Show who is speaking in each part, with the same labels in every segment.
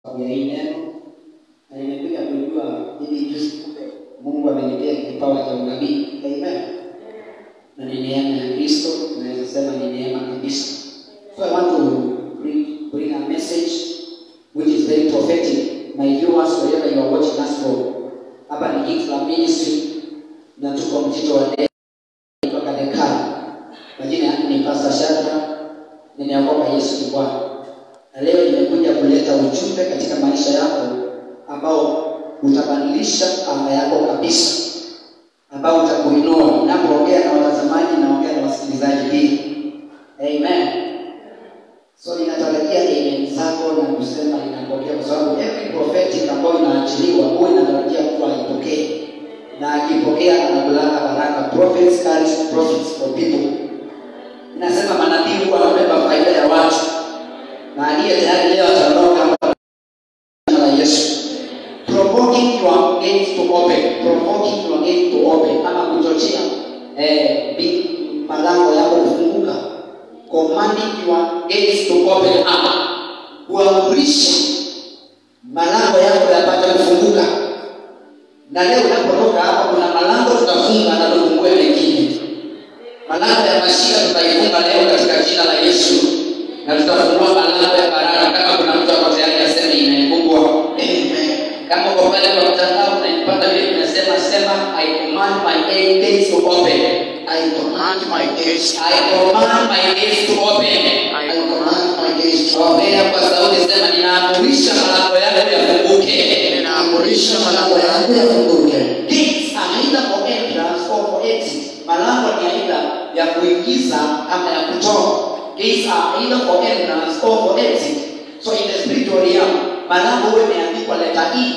Speaker 1: ya hii neno na nimekuja kujua hivi juzi, kumbe Mungu amenipea kipawa cha unabii. Amen. Na ni neema ya Kristo, naweza sema ni neema kabisa. So I want to bring, bring a message which is very prophetic. My viewers, wherever you are watching us from, hapa ni Gifla Ministry na tuko mtito wa neema kutoka Dekani. Majina yangu ni Pastor Shadra, nimeokoka Yesu ni Bwana na leo nimekuja kuleta ujumbe katika maisha yako ambao utabadilisha anga yako kabisa, ambao utakuinua. Ninapoongea na watazamaji, naongea na wasikilizaji pia. Amen. So ninatarajia amen zako na kusema ninapokea, kwa sababu every prophetic ambayo inaachiliwa huwa inatarajia mtu aipokee, na akipokea anakulanga baraka. Prophets carry profits for people. Inasema manabii huwa wanabeba faida ya watu na aliye tayari leo ataondoka jina la Yesu. Provoking your gates to open, provoking your gates to open, ama kuchochea eh, bi- malango yako kufunguka. Commanding your gates to open up, kuamrisha malango yako yapate kufunguka. Na leo unapotoka hapa, kuna malango tutafunga na tufungue mengine. Malango ya mashika tutaifunga leo katika jina la Yesu na tutafungua malango ya baraka. Kama kuna mtu ako tayari aseme imefungwa, amen. Kama uko pale kwa mtandao unaipata vile nimesema, sema I command my eight gates to open.
Speaker 2: I command my gates.
Speaker 1: I command my gates to open.
Speaker 2: I command my gates to
Speaker 1: Ongea
Speaker 2: open.
Speaker 1: kwa sauti, sema ninaamurisha malango yako yafunguke.
Speaker 2: Ninaamurisha malango yangu yafunguke.
Speaker 1: Gates are either for entrance or for exit. Malango ni aidha ya kuingiza ama ya kutoka. Gates are either for entrance or for exit. So in the spiritual realm, malango huwa imeandikwa leta E.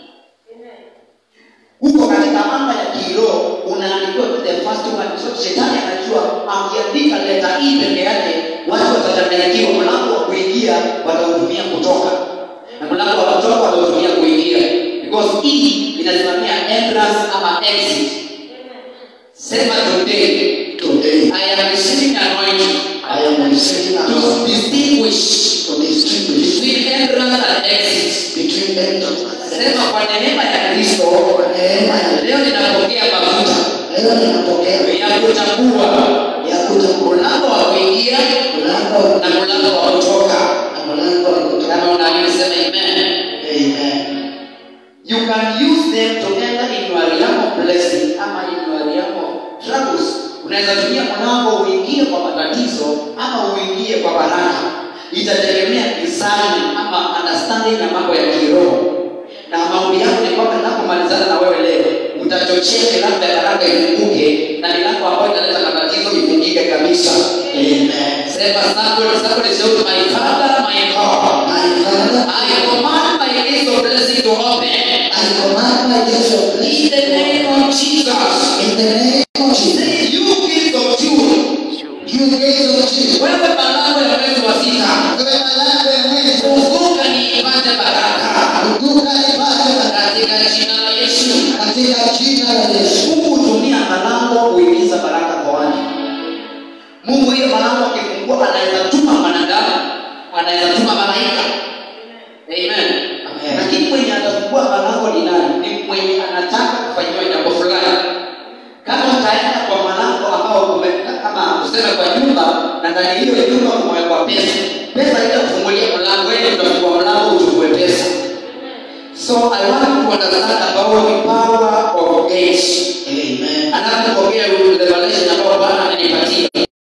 Speaker 1: Huko katika anga ya kiroho unaandikiwa tu the first one. So shetani anajua akiandika leta E peke yake watu watachanganyikiwa. Mlango wa kuingia watautumia kutoka na mlango wa kutoka watautumia kuingia because E inasimamia entrance ama exit. Sema today
Speaker 2: Today,
Speaker 1: I am receiving anointing
Speaker 2: I am receiving
Speaker 1: to
Speaker 2: an
Speaker 1: distinguish
Speaker 2: to distinguish
Speaker 1: between entrance and exit.
Speaker 2: between entrance and
Speaker 1: Sema
Speaker 2: exit.
Speaker 1: kwa neema ya Kristo,
Speaker 2: Kwa neema ya
Speaker 1: leo ninapokea mafuta
Speaker 2: leo ninapokea
Speaker 1: ya kuchagua
Speaker 2: ya kuchagua
Speaker 1: mlango wa kuingia
Speaker 2: mlango
Speaker 1: na mlango wa kutoka.
Speaker 2: na mlango wa kutoka.
Speaker 1: Kama unaamini sema amen.
Speaker 2: Amen.
Speaker 1: You can use them to enter in your realm of blessing ama in your realm of troubles. Unaweza tumia mlango uingie kwa matatizo ama uingie kwa baraka. Itategemea design ama understanding ya mambo ya kiroho. Na maombi yangu ni kwamba ninapomalizana na wewe leo, utachochea milango ya baraka ifunguke na milango ambayo inaleta matatizo ifungike kabisa.
Speaker 2: Amen.
Speaker 1: Sema somebody, somebody shout my father, my God.
Speaker 2: My Father,
Speaker 1: I command my gates of blessing to open.
Speaker 2: I command my gates of
Speaker 1: In
Speaker 2: blessing
Speaker 1: the name of Jesus.
Speaker 2: in the name of Jesus.
Speaker 1: Say, you gift of June.
Speaker 2: You gates of Jesus.
Speaker 1: Wewe malango ya mwezi wa sita.
Speaker 2: Wewe malango ya mwezi
Speaker 1: Funguka niipate baraka.
Speaker 2: Funguka ipate baraka
Speaker 1: Katika jina la Yesu.
Speaker 2: katika jina la Yesu.
Speaker 1: Mungu hutumia malango kuingiza baraka kwa watu. Mungu hiyo malango akifungua anaweza tuma mwanadamu, anaweza tuma malaika. Amen.
Speaker 2: Amen.
Speaker 1: Lakini mwenye atafungua malango ni nani? Ni mwenye anataka kufanyiwa jambo fulani. Kama utaenda kwa malango ambao ume- kama useme kwa nyumba na ndani hiyo nyumba kumewekwa pesa, pesa ile kufungulia mlango, wewe utafungua mlango uchukue pesa. So I want to understand about the power of gates.
Speaker 2: Amen.
Speaker 1: Anapopokea revelation ambayo Bwana amenipatia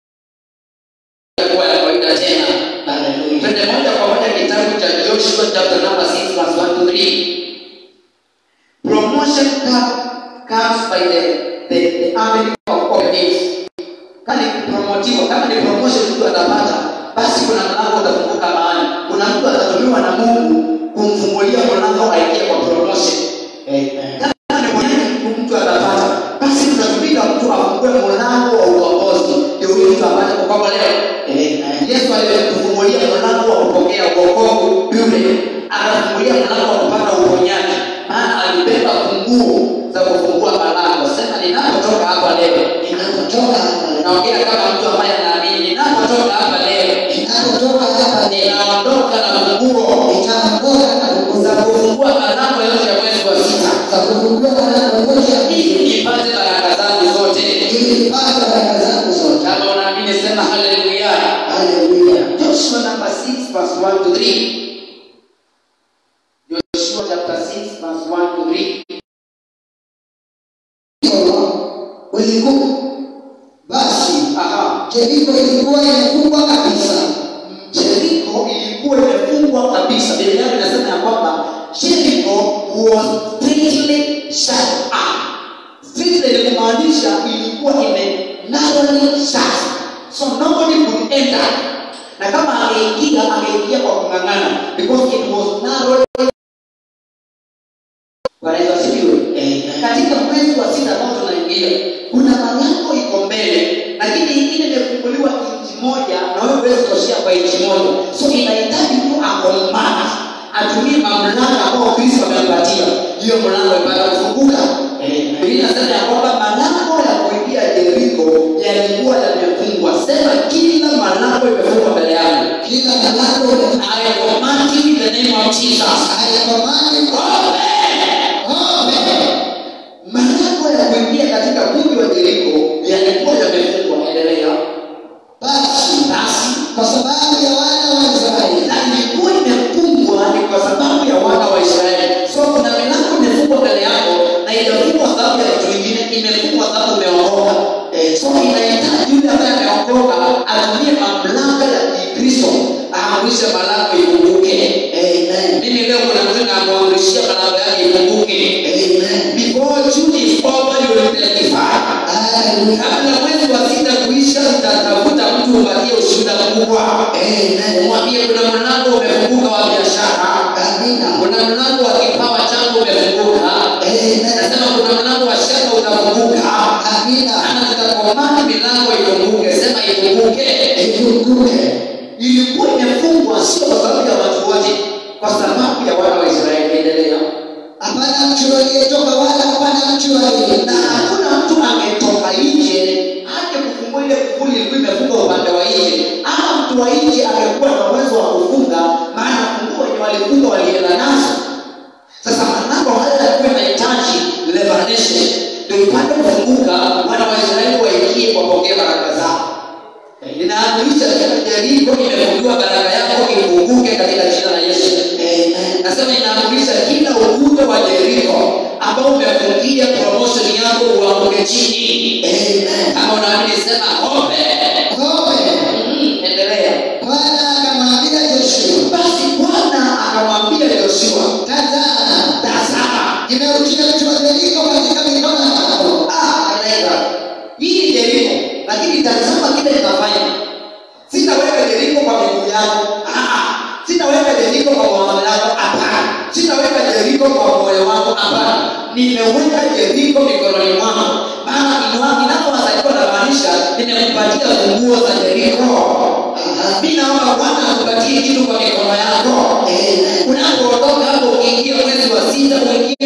Speaker 1: kuwa ya kawaida tena.
Speaker 2: Hallelujah.
Speaker 1: Twende moja kwa moja kitabu cha Joshua chapter number 6 verse 1 to 3. Promotion come, comes by the, the, the avenue of open gates. Kama ni kupromotiwa, kama ni promotion mtu atapata, basi kuna mlango utafunguka mahali. Kuna mtu atatumiwa na Mungu kumfungulia mlango aingie kwa promotion.
Speaker 2: Amen.
Speaker 1: Kama ni mwenyewe mtu atapata, basi tutatumika mtu afungue mlango wa ukombozi, ndio huyu mtu apate kukombolewa.
Speaker 2: Amen.
Speaker 1: Yesu alitufungulia mlango wa kupokea wokovu bure, akafungulia mlango wa kupata uponyaji, maana alibeba funguo za kufungua malango. Sema ninapotoka hapa leo,
Speaker 2: Ninapotoka hapa leo,
Speaker 1: naongea kama mtu ambaye anaamini. Ninapotoka hapa leo,
Speaker 2: ninapotoka hapa leo,
Speaker 1: ninaondoka na funguo
Speaker 2: nitaondoka na kufungua mlango mmoja
Speaker 1: ili nipate baraka zangu zote
Speaker 2: ili nipate baraka zangu zote.
Speaker 1: kama unaamini sema haleluya
Speaker 2: Haleluya.
Speaker 1: joshua number 6 verse 1 to 3 joshua chapter 6 verse 1 to 3
Speaker 2: Ulikuwa basi
Speaker 1: aha
Speaker 2: Jeriko ilikuwa imefungwa kabisa.
Speaker 1: Jericho ilikuwa imefungwa kabisa. Biblia yangu inasema ya kwamba Jericho was strictly shut up. Strictly ni kumaanisha ilikuwa ime narrowly shut. So nobody could enter. Na kama angeingia angeingia kwa kung'ang'ana because it was narrowly Bwana Yesu asifiwe.
Speaker 2: Amen.
Speaker 1: Katika mwezi wa sita ambao tunaingia, kuna malango iko mbele, lakini ingine imefunguliwa inchi moja na wewe huwezi toshea kwa inchi moja, so inahitaji mtu akomana atumie mamlaka ambayo Kristo amempatia, hiyo mlango ipata kufunguka.
Speaker 2: Amen.
Speaker 1: Biblia inasema ya kwamba malango ya kuingia Yeriko yalikuwa yamefungwa. Sema kila malango imefungwa mbele yangu.
Speaker 2: Kila mlango umefungwa.
Speaker 1: I command you in the name of Jesus.
Speaker 2: Haikomani
Speaker 1: Open! Malango ya kuingia katika mji wa Yeriko yalikuwa yamefungwa. Endelea.
Speaker 2: basi
Speaker 1: Basi
Speaker 2: kwa sababu ya wana wa Israeli
Speaker 1: na ilikuwa imefungwa ni kwa sababu ya wana wa Israeli. So kuna milango imefungwa mbele yako na imefungwa sababu ya kitu kingine, imefungwa sababu umeokoka. Eh, so inahitaji yule ambaye ameokoka atumie mamlaka ya Kikristo aamrishe malango ifunguke.
Speaker 2: Amen.
Speaker 1: Mimi leo kuna mtu namwamrishia malango yake ifunguke.
Speaker 2: Amen.
Speaker 1: Before June is over, you will testify.
Speaker 2: Haleluya.
Speaker 1: Kabla mwezi wa sita kuisha, utatafuta mtu umpatie ushuhuda mkubwa.
Speaker 2: Amen.
Speaker 1: Umwambie kuna mlango umefunguka wa biashara,
Speaker 2: Amina.
Speaker 1: kuna mlango wa kipawa changu umefunguka.
Speaker 2: Amen.
Speaker 1: Nasema kuna mlango wa shaka utafunguka.
Speaker 2: Amina.
Speaker 1: Ana tutakomani milango ifunguke, sema ifunguke.
Speaker 2: Ifunguke.
Speaker 1: Ilikuwa imefungwa sio kwa sababu ya watu wote, kwa sababu ya wana wa Israeli. Endelea.
Speaker 2: Hapana mtu aliyetoka wala hapana mtu aliye
Speaker 1: na hakuna mtu angetoka nje aje kufungua ile kufuli ilikuwa imefungwa upande wa nje ama mtu wa nje angekuwa na uwezo wa kufunga maana funguo wenye walifunga walienda nazo sasa malango haya yalikuwa yanahitaji revelation ndio ipate kufunguka wana wa israeli waingie wapokee baraka zao ninaamrisha kila Jeriko imefungiwa baraka yako ifunguke katika jina la Yesu.
Speaker 2: Amen.
Speaker 1: Nasema inaamrisha kila ukuta wa Jeriko ambao umefungia promotion yako uanguke chini.
Speaker 2: Amen.
Speaker 1: Kama unaamini sema ope.
Speaker 2: Kope.
Speaker 1: Mm, Endelea.
Speaker 2: Bwana akamwambia Joshua,
Speaker 1: Basi Bwana akamwambia Yoshua,
Speaker 2: tazama,
Speaker 1: tazama,
Speaker 2: nimeutia mtu wa Yeriko katika mikono yako.
Speaker 1: ah, anaenda hii ni Jeriko, lakini tazama kile nitafanya. Sitaweka Jeriko kwa miguu yako, ah, ah. sitaweka Jeriko kwa mawazo yako, hapana. Sitaweka Jeriko kwa moyo wako, hapana. Nimeweka Jeriko mikononi mwako, maana inwa- inapowasaidia namaanisha nimekupatia funguo za Jeriko.
Speaker 2: Aha.
Speaker 1: Mimi naomba Bwana akupatie kitu kwa mikono yako.
Speaker 2: Amen.
Speaker 1: Unapoondoka hapo, ukiingia mwezi wa sita, uingie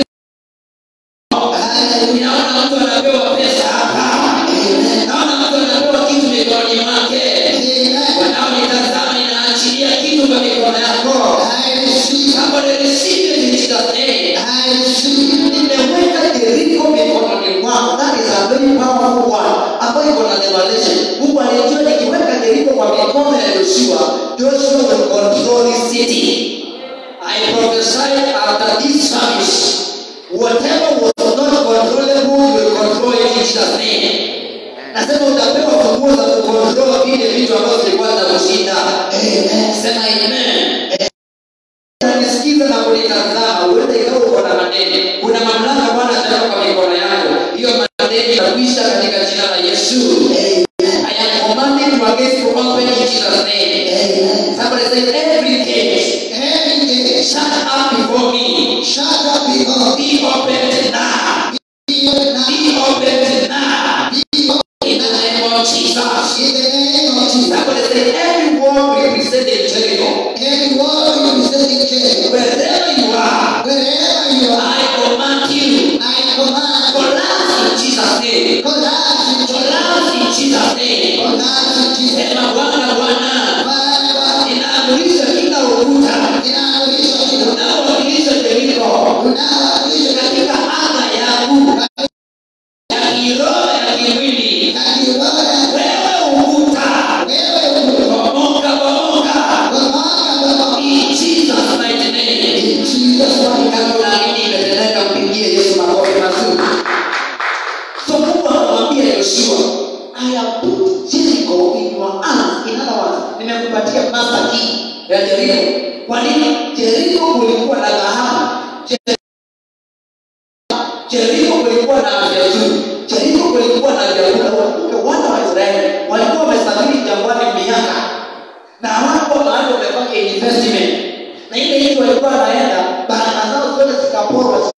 Speaker 2: Haleluya.
Speaker 1: Ninaona mtu anapewa pesa hapa.
Speaker 2: Amen.
Speaker 1: Naona mtu anapewa kitu mikononi mwake.
Speaker 2: Amen.
Speaker 1: Wanaonitazama inaachilia kitu kwa mikono yako.
Speaker 2: I receive.
Speaker 1: Kama ni receive it in Jesus name.
Speaker 2: I receive.
Speaker 1: Nimeweka Jeriko mikononi mwako. That is a very powerful one. Ambayo iko na revelation. Mungu alijua nikiweka Jeriko kwa mikono ya Joshua, Joshua will control this city. I prophesy after this service, whatever was not controllable will control it in Jesus name. Nasema utapewa funguo za kucontrol vile vitu ambavyo zilikuwa za kushinda.
Speaker 2: Amen.
Speaker 1: Sema amen. Unanisikiza na kunitazama, huenda ikawa uko na madeni. Kuna mamlaka Bwana ataweka kwa mikono yako. Hiyo madeni itakwisha katika jina la Yesu. I am commanding you against to open in Jesus name.
Speaker 2: Amen.
Speaker 1: Somebody say every gate
Speaker 2: Every day,
Speaker 1: shut up before me.
Speaker 2: shut up before
Speaker 1: Be opened now.
Speaker 2: me now.
Speaker 1: Be opened now.
Speaker 2: Be open
Speaker 1: In the name of Jesus.
Speaker 2: in the name of Jesus.
Speaker 1: Somebody say every word represented Jericho.
Speaker 2: Every word you say in jail,
Speaker 1: Wherever you are,
Speaker 2: wherever you are,
Speaker 1: I command you.
Speaker 2: I command
Speaker 1: Collapse in Jesus' name.
Speaker 2: collapse in jail,
Speaker 1: Collapse in Jesus' name.
Speaker 2: collapse in Jesus.
Speaker 1: Sema Bwana Bwana.
Speaker 2: Bwana Bwana,
Speaker 1: Ninaamurisha kila ukuta
Speaker 2: ninaamrisha kila
Speaker 1: unaowakilisha Jericho
Speaker 2: unaowakilisha
Speaker 1: katika anga kulikuwa na dhahabu jeriko kulikuwa na afya nzuri jeriko kulikuwa na vyakula wakumbuke wana wa israeli walikuwa wamesafiri jangwani miaka na hawakuwa mahali wamefanya investment na ile nchi walikuwa wanaenda baraka zao zote zikaporwa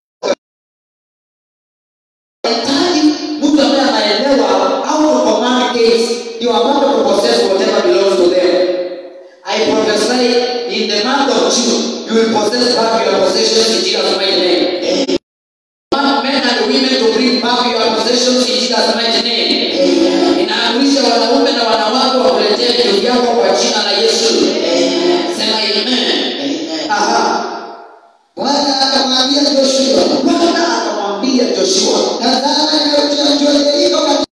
Speaker 1: hitaji mtu ambaye anaelewa how to command gates ndio apate to possess whatever belongs to them I prophesy in the month of June you will possess back your possessions in Jesus mighty name want men and women to bring back your possessions in Jesus mighty name inaamrisha wanaume na wanawake wakuletee vitu vyako kwa jina la Yesu sema amen aha
Speaker 2: Bwana akamwambia Joshua,
Speaker 1: Bwana akamwambia Joshua
Speaker 2: tazama nimeutia mji wa Yeriko katika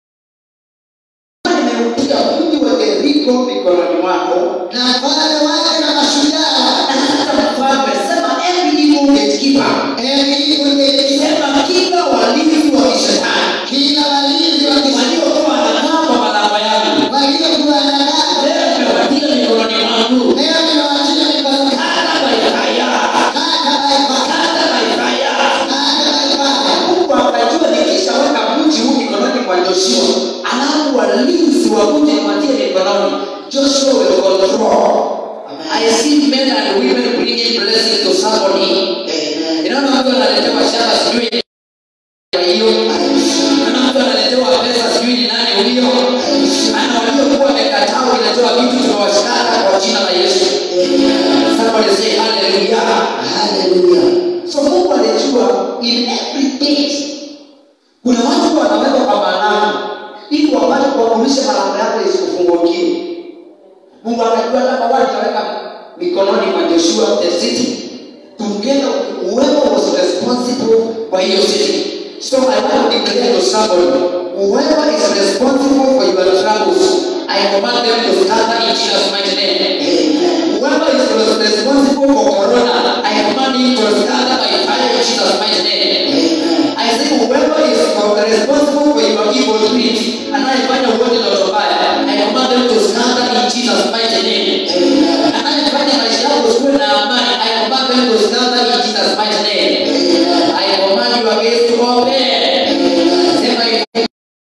Speaker 1: nimeutia mji wa Yeriko mikononi mwako
Speaker 2: na mfalme wake na mashujaa
Speaker 1: na hata mfalme sema every evil gatekeeper
Speaker 2: Eli kungeikisema
Speaker 1: sema kila walinzi wa kishetani
Speaker 2: kila walinzi wa kisa
Speaker 1: waliokuwa wanakaa kwa malango yangu
Speaker 2: waliokuwa na nao
Speaker 1: leo nimewatia mikononi mwangu
Speaker 2: leo nimewatia mikononi
Speaker 1: hata baifaya
Speaker 2: hata baifaka
Speaker 1: hata baifaya
Speaker 2: hata baifaka
Speaker 1: Mungu akajua nikishaweka mji huu mikononi mwa Joshua alafu walinzi wa mji niwatie mikononi Joshua will control I see men and women bringing blessings to somebody Ninaona watu wanaletewa shamba sijui kwa hiyo Ninaona watu wanaletewa pesa sijui ni nani huyo Ana waliokuwa wamekataa wanaletewa vitu tunawashikana kwa jina la Yesu Somebody say hallelujah
Speaker 2: haleluya
Speaker 1: So Mungu alijua in every gate kuna watu wanawekwa kwa malango ili wapate kuamrisha malango yako isikufungukie. Mungu akajua kama wale ataweka mikononi mwa Joshua the city together whoever was responsible kwa hiyo city. So I want to declare to somebody whoever is responsible for your troubles I command them to scatter in Jesus mighty name. Whoever is responsible for corona, I command him to scatter by fire in Jesus' mighty name. I say whoever is responsible for your evil deeds, anayefanya uote na utobaya, I command them to scatter in Jesus' mighty name. Anayefanya maisha yako usiwe na amani, I command them to scatter in Jesus' mighty name. I command you against to open. Sema hivi.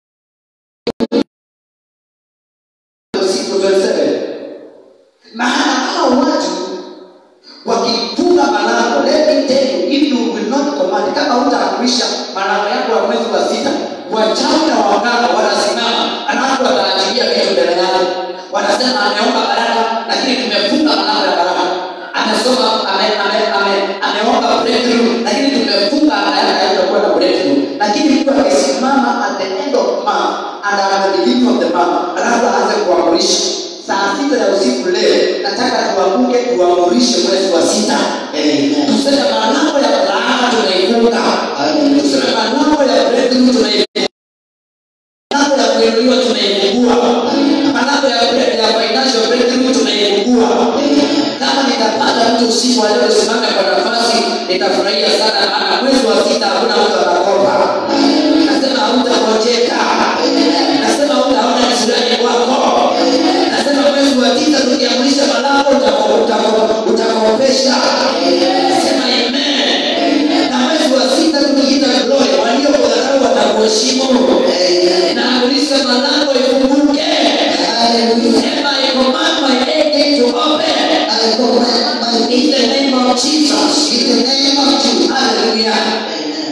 Speaker 1: Siku 27. Maana hao watu wakifunga malango let me tell you if you will not command kama hutaamrisha malango yako ya mwezi wa sita wachawi na waganga wanasimama alafu wataachilia vitu mbele yako wanasema ameomba baraka lakini tumefunga malango ya baraka amesoma ame- ame- ame- ameomba breakthrough lakini tumefunga hayatakuwa na breakthrough lakini mtu akisimama at the end of month and at the beginning of the month alafu aanze kuamrisha saa sita ya usiku leo nataka tuamuke tuamurishe mwezi wa sita tuseme malango ya laana tunaifunga tuseme malango ya breakthrough tunaifunga malango ya kuinuliwa tunaifungua malango ya break- ya financial breakthrough tunaifungua kama nitapata mtu usiku wa leo simame kwa nafasi nitafurahia sana maana mwezi wa sita hakuna mtu atakopa nasema hautagojeka nasema hautaona kisirani kwako nasema mwezi wa tisa tukiamrisha malango utako- utako- utakopesha sema amen na mwezi wa sita tukiita glory waliokudharau watakuheshimu naamrisha malango ifunguke sema I command my gate to open
Speaker 2: I command my
Speaker 1: in the name of Jesus
Speaker 2: in the name of Jesus.
Speaker 1: hallelujah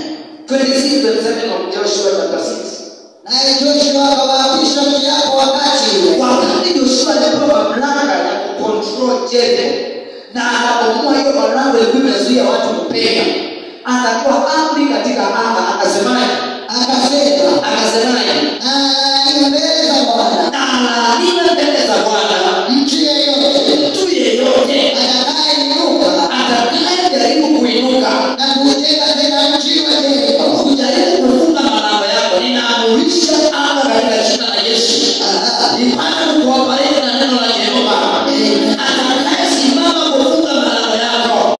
Speaker 1: 26 27 of Joshua chapter 6
Speaker 2: Naye Joshua akawaapisha kiapo wakati ule
Speaker 1: wakati Joshua alipewa mamlaka ya kucontrol Jericho na akabomoa hiyo malango ilikuwa imezuia watu kupenya, akatoa amri katika anga, akasemaje?
Speaker 2: akasema,
Speaker 1: Akasemaje?
Speaker 2: na mbele za Bwana
Speaker 1: na alaaniwe mbele za Bwana
Speaker 2: mtu yeyote
Speaker 1: mtu yeyote
Speaker 2: atakayeinuka
Speaker 1: atakayejaribu kuinuka
Speaker 2: na kujenga tena mji wa Yeriko.
Speaker 1: kujaribu kufunga malango yako, ninaamurisha anga katika jina la Yesu nipate kuwabariki na neno la Jehova. Atakayesimama kufunga malango yako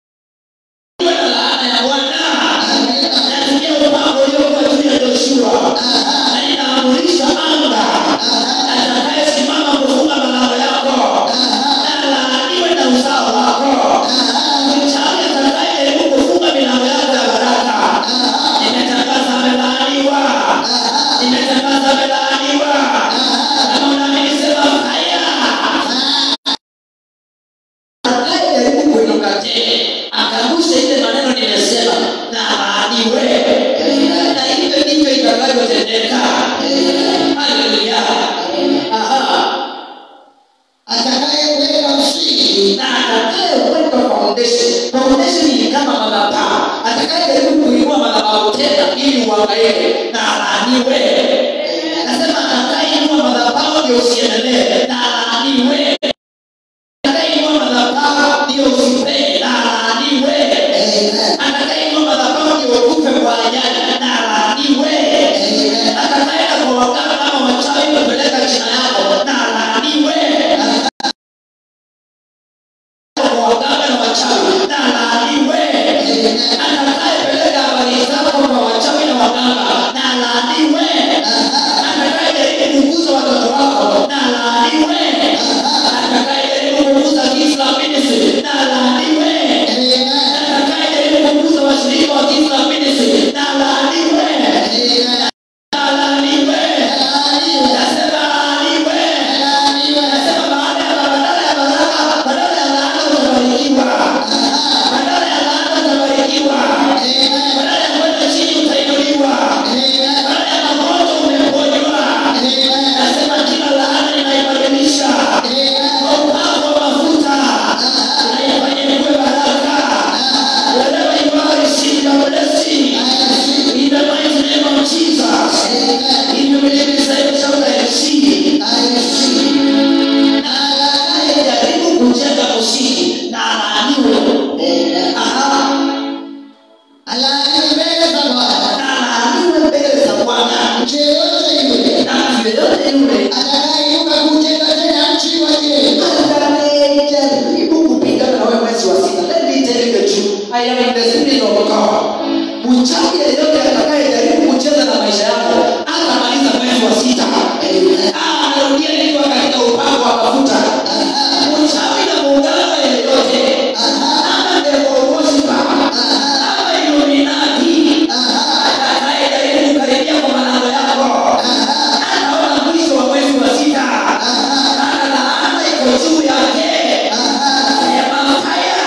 Speaker 1: iwe na laana ya Bwana. Nasikia upako uliokuwa juu ya Joshua na ninaamurisha anga atakayesimama kufunga malango yako na laaniwe na uzao wako. Mchawi itakavyotendeka haleluya aha
Speaker 2: atakayeweka msingi
Speaker 1: na atakayeweka foundation foundation ni kama madhabahu atakayejaribu kuinua madhabahu tena ili uangaike na alaaniwe nasema atakayeinua madhabahu ndio usiendelee na alaaniwe atakayeinua madhabahu ndio usipee na alaaniwe atakayeinua madhabahu ndio ukufe kwa ajali na alaaniwe atakaenda kwa waganga ama wachawi kupeleka jina yako na alaaniwe kwa waganga na wachawi na alaaniwe atakayepeleka habari zako kwa wachawi na waganga na alaaniwe atakayejaribu kuguza watoto wako na alaaniwe atakayejaribu kuguza Islam ministry na alaaniwe atakayejaribu kuguza washirika wa Islam ministry na alaaniwe na alaaniwe nasema alaaniwe nasema baada ya badala ya baraka badala ya laana utabarikiwa badala ya laana utabarikiwa badala ya kwenda chini utainuliwa badala ya magonjwa umeponywa nasema kila laana inaibadilisha kwa upako wa mafuta naifanye kuwe baraka wherever you are receive your blessing in the mighty name of Jesus if you believe it say shout I receive anayejaribu kujenga msingi na alaaniwe aha
Speaker 2: alaani mbele za Bwana
Speaker 1: na alaaniwe mbele za Bwana
Speaker 2: mtu yeyote yule
Speaker 1: na mtu yeyote yule
Speaker 2: atakayeinuka kujenga tena mji wa Yeriko
Speaker 1: atakayejaribu kupigana na wewe mwezi wa sita let me tell you the truth I am in the spirit of God mchawi yeyote atakayejaribu kucheza na maisha yako atamaliza mwezi wa sita Ah, anarudia nikiwa katika upako wa mafuta mchawi na muungano yeyote ama devoworship ama illuminati atakayejaribu kukaribia kwa malango yako anaona mwisho wa mwezi wa sita ana laana iko juu yake sema haya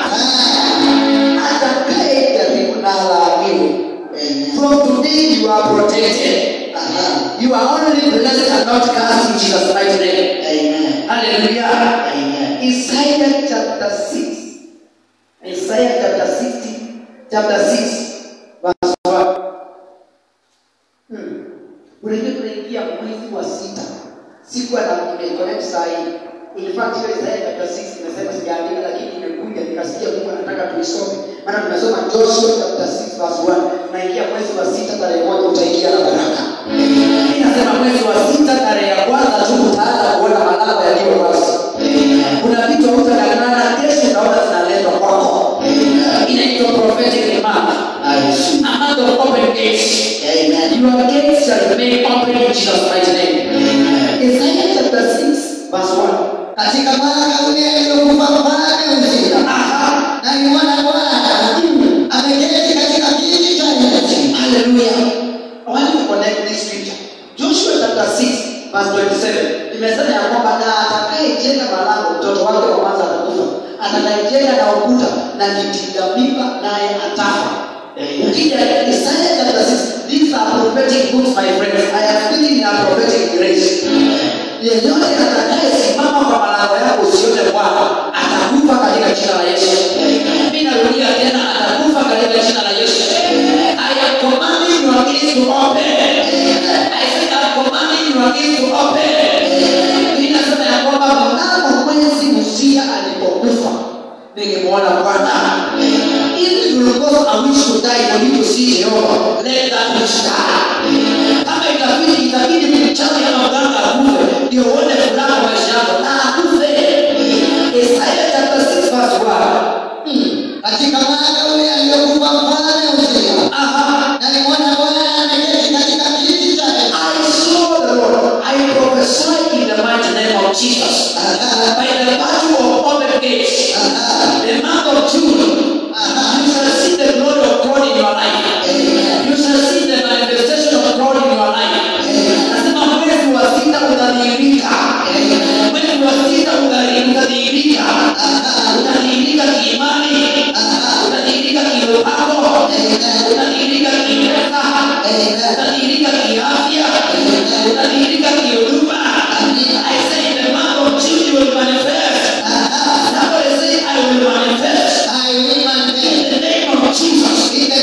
Speaker 1: atakayejaribu na alaaniwe from today you are protected you are only blessed and not cursed in Jesus mighty name hallelujah Isaiah chapter 6 Isaiah chapter 60 chapter 6 verse 1 Hmm. Unajua tunaingia mwezi wa sita. Sikuwa na nimeconnect saa hii. In fact hiyo Isaiah chapter 6 nimesema sijaandika lakini imekuja nikasikia Mungu anataka tuisome. Maana tumesoma Joshua chapter 6 verse 1. Tunaingia mwezi wa sita tarehe moja utaingia na baraka. Mimi nasema mwezi wa sita tarehe ya kwanza tu utaanza kuona malango yaliyo wazi. Kuna vitu hautang'ang'ana kesho utaona zinaletwa kwako. Inaitwa prophetic month. A month of open gates. Your gates shall remain open in Jesus' mighty name. Isaiah chapter 6, verse 1.
Speaker 2: katika mwaka ule aliokufa mfalme Uzia
Speaker 1: Aha.
Speaker 2: na nimeona Bwana ameketi katika kiti cha enzi
Speaker 1: Hallelujah. I want you to connect this scripture. Joshua chapter 6, verse 27. Imesema ya kwamba na atakayejenga malango mtoto wake wa kwanza atakufa. Atakayejenga na ukuta na kitinga mimba naye atafa. Ukija Isaiah chapter 6, these are prophetic books my friends. I am speaking in a prophetic grace. Yeyote atakayesimama kwa malango yako usione Bwana atakufa katika jina la Yesu. Mimi narudia tena atakufa katika jina la Yesu. I am commanding your gates to open. I said I am commanding your gates to open. Inasema ya kwamba mnamo mwezi Uzia alipokufa nilimwona Bwana. If you will cause a wish to die for you to see Jehovah, let that wish die. Kama itabidi itabidi mchawi ama mganga akufe ndio uone furaha maisha yako na akufe. Isaiah chapter 6 verse 1. Hmm.
Speaker 2: katika mwaka ule aliokufa mfalme Uzia
Speaker 1: Aha.
Speaker 2: na nimeona Bwana ameketi katika kiti cha enzi
Speaker 1: I saw the Lord. I prophesy in the mighty name of Jesus. By the virtue of open gates, the month of June, you shall see the glory of God in your life. You shall see the manifestation of God in your life. Nasema mwezi wa sita unadhihirika. Mwezi wa sita unadhi- unadhihirika. Unadhihirika kiimani. Unadhihirika kiupako. Unadhihirika kipesa. utadhihirika kiafya utadhihirika kihuduma I say in the month of June you will manifest somebody say I will manifest in the name of Jesus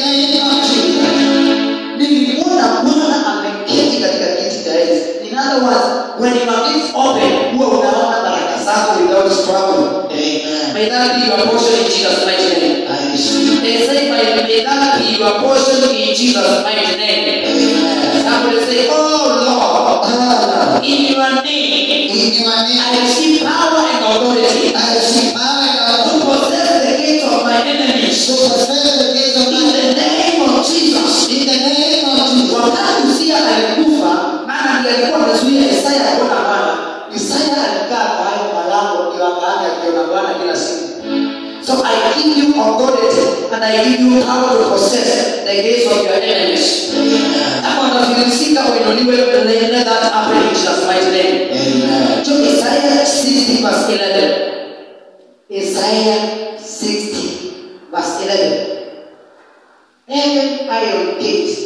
Speaker 2: nilimwona bwana ameketi katika kiti cha enzi in other words when your lips open huwa unaona baraka zako without struggle may that be your portion in jesus mighty name they say may, may that be your portion in jesus mighty name somebody say oh lord in your name i receive power and authority to possess the gates of my enemies in the name of jesus wakati usia alikufa maana ndiye alikuwa amezuia isaya kuona bwana isaya alikaa kwa hayo malango ndio akaanza akiona bwana kila siku so i give you authority and i give you power to possess the gates of your enemies kama utafilisika uinuliwe let that happen in jesus mighty name so isaiah 60 verse 11 isaiah 60 verse 11 heaven iron gates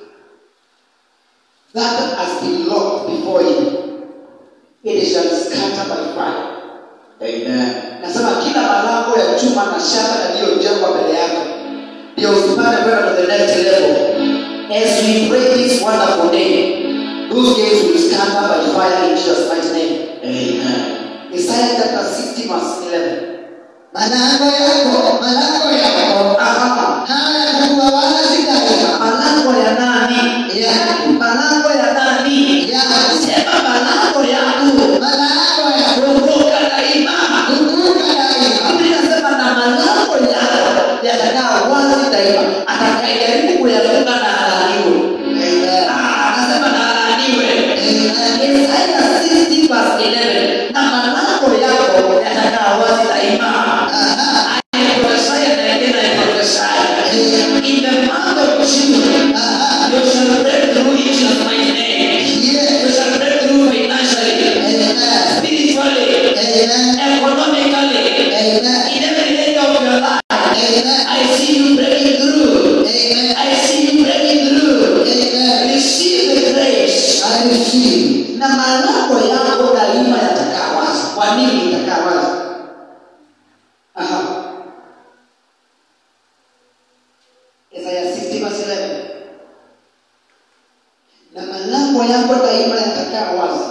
Speaker 2: that has been locked before you, it shall scatter by fire. Nasema kila malango ya chuma na shaba yaliyojengwa mbele yako ndio usipate kwenda to the next level. As we pray this wonderful day, those gates will scatter by fire in Jesus' mighty name. Isaiah chapter 60 verse 11.
Speaker 3: malango yako malango yako
Speaker 2: Aha.
Speaker 3: hayatakuwa wazi daima
Speaker 2: Malango ya nani?
Speaker 3: yangu
Speaker 2: Malango ya nani?
Speaker 3: yangu
Speaker 2: Sema malango yangu.
Speaker 3: malango yako
Speaker 2: Kumbuka daima.
Speaker 3: kumbuka daima
Speaker 2: Biblia inasema na malango yako yatakaa wazi daima. Atakayejaribu kuyafunga na alaaniwe. Ah, Anasema na alaaniwe. Isaya 60 verse 11. Na malango yako yatakaa wazi daima. I prophesy and again I prophesy. In the month of June, you shall break through in Jesus' mighty name. You shall break through financially, spiritually, economically, in every area of your life. I see you breaking through. I see you breaking through. Receive the grace. Na malango yako daima yatakaa wazi. Kwa nini itakaa wazi? Aha. Isaya 60 verse 11. Na malango yako daima yatakaa wazi.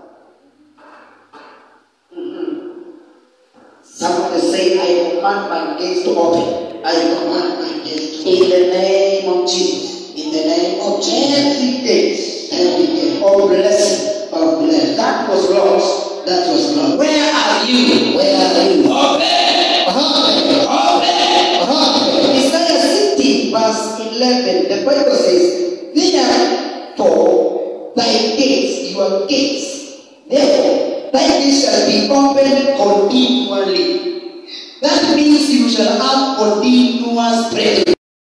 Speaker 2: Mhm. Somebody say, I command my gates to open.
Speaker 3: I command my gates to
Speaker 2: In the name of Jesus.
Speaker 3: in the name of Jesus.
Speaker 2: Every gate
Speaker 3: Every gate
Speaker 2: of blessing
Speaker 3: of blessing
Speaker 2: that was lost.
Speaker 3: that was lost.
Speaker 2: Where are you?
Speaker 3: Where are you?
Speaker 2: Open!
Speaker 3: Open!
Speaker 2: Open!
Speaker 3: Open!
Speaker 2: Isaiah 60 verse 11, the Bible says, Therefore, thy gates, your gates, therefore, thy gates shall be opened continually. That means you shall have continuous prayer.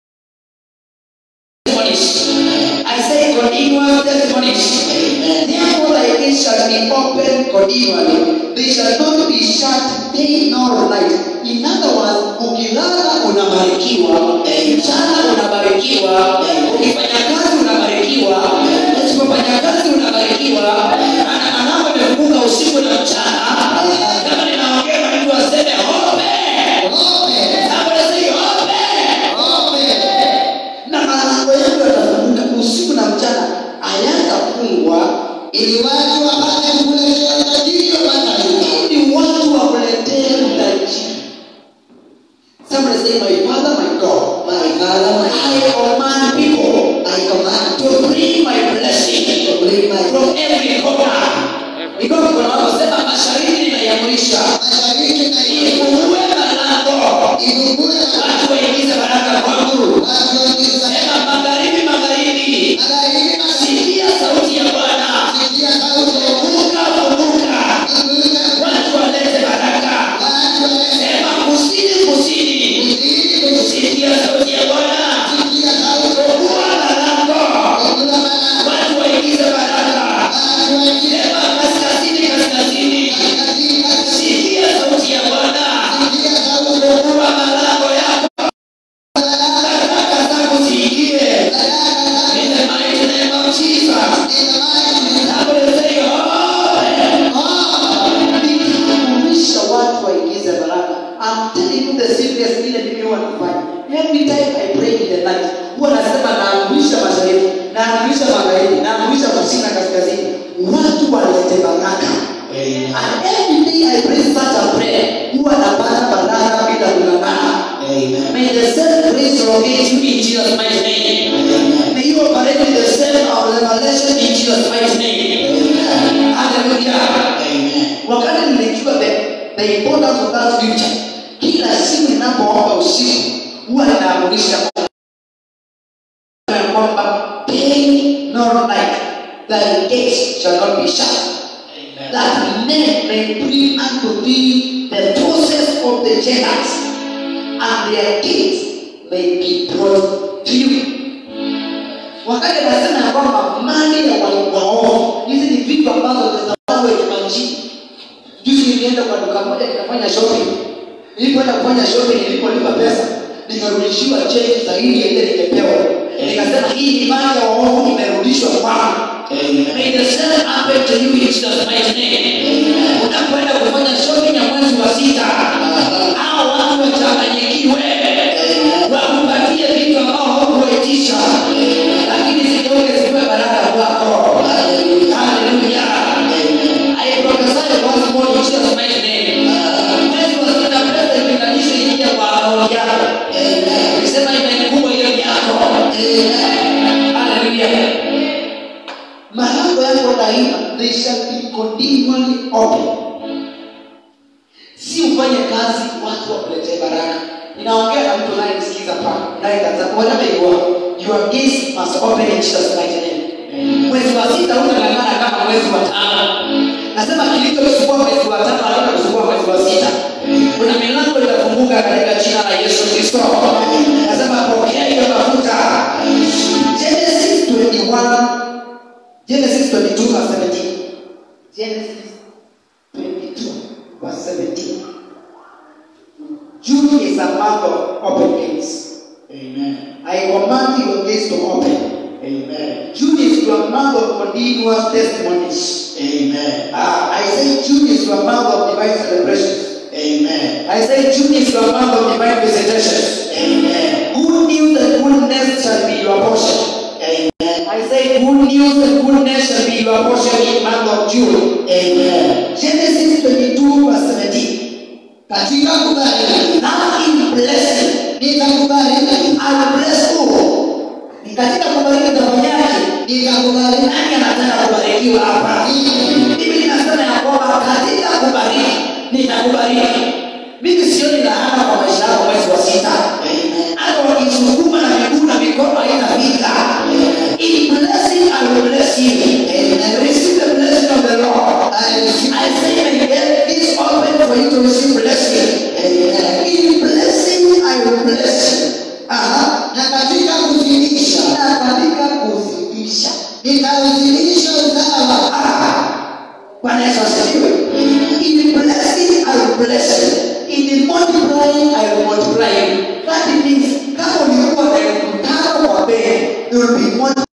Speaker 2: Testimonies. I say continuous testimonies.
Speaker 3: Amen.
Speaker 2: Therefore, thy gates shall be open continually. They shall not be shut day nor night. In other words, ukilala unabarikiwa, mchana unabarikiwa, ukifanya kazi unabarikiwa, usipofanya kazi unabarikiwa. Maana malango yamefunguka usiku na mchana. Kama ninaongea na mtu aseme open.
Speaker 3: Open!
Speaker 2: Somebody say open
Speaker 3: Open!
Speaker 2: na malango yangu yatafunguka usiku na mchana hayatafungwa
Speaker 3: Ili watu wapate kukuletea utajiri wa mataifa.
Speaker 2: ili watu wakuletee utajiri somebody say my father my god
Speaker 3: My Father, my
Speaker 2: i command people
Speaker 3: I command
Speaker 2: to bring my blessing
Speaker 3: to bring my
Speaker 2: from every corner because kuna wanaosema mashariki ninaiamrisha
Speaker 3: mashariki na
Speaker 2: ifungue malango
Speaker 3: ifungue
Speaker 2: watu waingize baraka kwangu
Speaker 3: watu waingize
Speaker 2: sema magharibi magharibi
Speaker 3: magharibi na
Speaker 2: sikia sauti ya bwana
Speaker 3: kusikia sauti ya
Speaker 2: funguka funguka
Speaker 3: kufunga
Speaker 2: watu walete baraka
Speaker 3: watu walete
Speaker 2: sema kusini kusini
Speaker 3: kuzidi
Speaker 2: sikia sauti ya bwana
Speaker 3: kusikia sauti
Speaker 2: fungua malango
Speaker 3: kufungua malango
Speaker 2: watu waingize baraka
Speaker 3: watu waingize
Speaker 2: sema kaskazini kaskazini
Speaker 3: kaskazini kaskazini
Speaker 2: sikia sauti ya bwana
Speaker 3: sikia sauti
Speaker 2: fungua malango yako baraka zako ziingie in the mighty every time I pray in the night huwa nasema naamrisha mashariki naamrisha magharibi naamrisha kusini na kaskazini watu walete baraka
Speaker 1: Amen.
Speaker 2: and every day I pray such a prayer huwa napata baraka bila kung'ang'ana
Speaker 1: Amen.
Speaker 2: may the same grace locate you in Jesus mighty name
Speaker 1: Amen.
Speaker 2: may you operate in the same of revelation in Jesus mighty name
Speaker 1: Amen.
Speaker 2: hallelujah
Speaker 1: Amen.
Speaker 2: wakati nilijua the, the importance of that scripture kila siku ninapoomba usiku huwa ninaamurisha ya kwamba day nor night thy gates shall not be shut
Speaker 1: Amen.
Speaker 2: that men may bring unto thee the process of the Gentiles, and their gates may be brought to you. Wakati anasema ya kwamba mali ya waovu, hizi ni vitu ambazo zinawekwa nchini. Juzi nilienda kwa duka moja nikafanya shopping. Nilipoenda kufanya shopping, nilipolipa pesa nikarudishiwa cheki zaidi ya ile nimepewa. Nikasema hii ni mali ya waovu imerudishwa kwangu.
Speaker 1: Amen.
Speaker 2: May the same happen to you in Jesus' mighty name. Unapoenda kufanya shopping ya mwezi wa sita, hao watu wachanganyikiwe, wakupatie vitu ambao haukuitisha, lakini zigeuke ziwe baraka kwako. Hallelujah. I prophesy once more in Jesus' mighty name. Mwezi wa sita, pesa ilinganishe ingia kwa akaunti yako. Nisema imekuwa hiyo ni yako. Hallelujah. Malango yako daima they shall be continually open. Si ufanye kazi watu wakuletee baraka. Ninaongea na mtu anayesikiza pale, naye kaza whatever you are, your gates must open in Jesus mighty name. Mwezi wa sita utang'ang'ana kama mwezi wa tano. Nasema kilichokusumbua mwezi wa tano hata kusumbua mwezi wa sita. Kuna milango itafunguka katika jina la Yesu Kristo. Nasema pokea hiyo mafuta. Genesis 21 Genesis 22 verse 17. Genesis 22 verse 17. June is a month of open gates.
Speaker 1: Amen.
Speaker 2: I command your gates to open.
Speaker 1: Amen.
Speaker 2: June is your month of continuous testimonies.
Speaker 1: Amen.
Speaker 2: Ah, I say June is your month of divine celebrations.
Speaker 1: Amen.
Speaker 2: I say June is your month of divine visitations.
Speaker 1: Amen.
Speaker 2: Good news and goodness shall be your portion.
Speaker 1: Amen.
Speaker 2: I say good news and goodness shall be your portion in month of June.
Speaker 1: Amen.
Speaker 2: Genesis 22 verse 17.
Speaker 3: katika kubariki
Speaker 2: Now in blessing,
Speaker 3: nitakubariki
Speaker 2: I will bless you. Ni katika kubariki utafanyaje?
Speaker 3: nitakubariki
Speaker 2: Nani anataka kubarikiwa hapa? Biblia inasema ya kwamba katika kubariki nitakubariki. Mimi sioni laana kwa maisha yako mwezi wa sita.
Speaker 1: Amen.
Speaker 2: Hata wakisukuma na miguu na mikono haitafika. In blessing I will bless you. And receive the blessing of the Lord.
Speaker 3: I receive.
Speaker 2: I say may get this open for you to receive blessing. In blessing I will bless you. Aha.
Speaker 3: na katika kuzidisha
Speaker 2: Na katika kuzidisha.
Speaker 3: nitauzidisha uzao wako
Speaker 2: Ah. Bwana Yesu asifiwe. In the blessing I will bless you. In the multiplying I will multiply you. That means kama ulikuwa na elfu tano kwa bei, you will be multiplied.